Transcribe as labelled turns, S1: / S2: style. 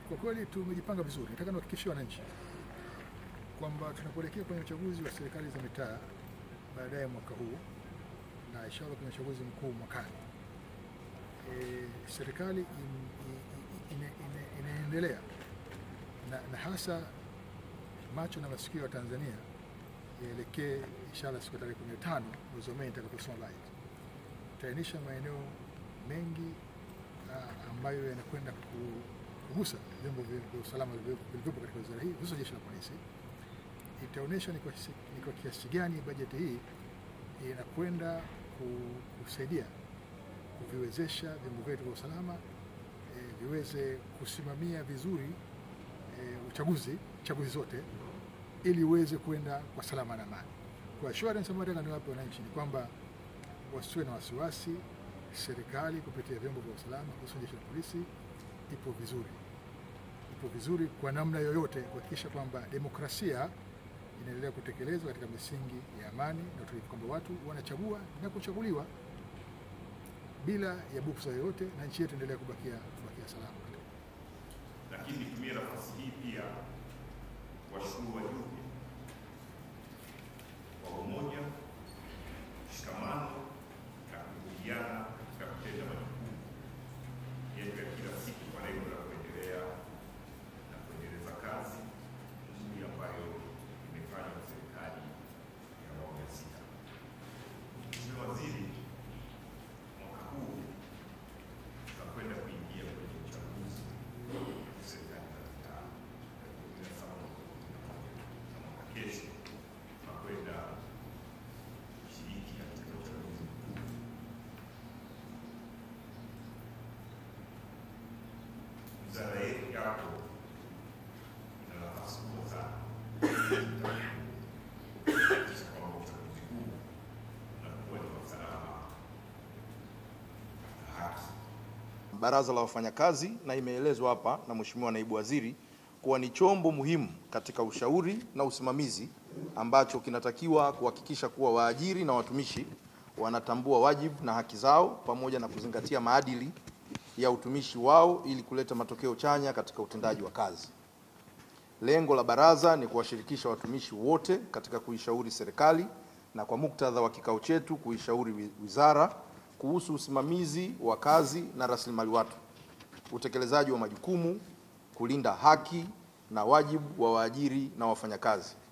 S1: Kwa kweli tumejipanga vizuri. Nataka niwahakikishie wananchi kwamba tunapoelekea kwenye uchaguzi wa serikali za mitaa baadaye mwaka huu na inshallah kwenye uchaguzi mkuu mwakani, e, serikali in- i- i- ina- ina- inaendelea na, na hasa macho na masikio ya Tanzania yaelekee inshallah siku ya tarehe 15 mwezi wa Mei nitakaposoma bajeti. Tutainisha maeneo mengi ah, ambayo yanakwenda ku- kugusa vyombo vya vya usalama vilivyo- vilivyopo katika wizara hii hususan jeshi la polisi. Itaonyesha ni kwa kiasi- ni kwa kiasi gani bajeti hii inakwenda ku- kusaidia kuviwezesha vyombo vyetu vya usalama eh, viweze kusimamia vizuri eh, uchaguzi chaguzi zote ili uweze kwenda kwa salama na amani. Kwa assurance ambayo nataka niwape wananchi ni kwamba wasiwe na wasiwasi, serikali kupitia vyombo vya usalama hususan jeshi la polisi ipo vizuri, ipo vizuri kwa namna yoyote kuhakikisha kwamba demokrasia inaendelea kutekelezwa katika misingi ya amani na utulivu, kwamba watu wanachagua na kuchaguliwa bila ya buksa yoyote, na nchi yetu endelea kubakia, kubakia salama.
S2: lakini nitumie nafasi hii pia kuwashukuru wajumbe kwa umoja, mshikamano na kushirikiana katika kutenda majukumu yetu ya kila siku kwa lengo la kuendelea na kuendeleza kazi nzuri ambayo imefanywa na serikali ya awamu ya sita. Mheshimiwa Waziri, mwaka huu tutakwenda kuingia kwenye uchaguzi serikali za mitaa kumi na saba na mwaka kesho tunakwenda kushiriki katika uchaguzi mkuu. Wizara yetu yako ina nafasi kubwa sana kuhakikisha kwamba uchaguzi huu unakuwa ni wa usalama na haki.
S3: Baraza la Wafanyakazi na imeelezwa hapa na Mheshimiwa Naibu Waziri kuwa ni chombo muhimu katika ushauri na usimamizi ambacho kinatakiwa kuhakikisha kuwa waajiri na watumishi wanatambua wajibu na haki zao pamoja na kuzingatia maadili ya utumishi wao ili kuleta matokeo chanya katika utendaji wa kazi. Lengo la baraza ni kuwashirikisha watumishi wote katika kuishauri serikali na kwa muktadha wa kikao chetu kuishauri wi- wizara kuhusu usimamizi wa kazi na rasilimali watu, utekelezaji wa majukumu, kulinda haki na wajibu wa waajiri na wafanyakazi.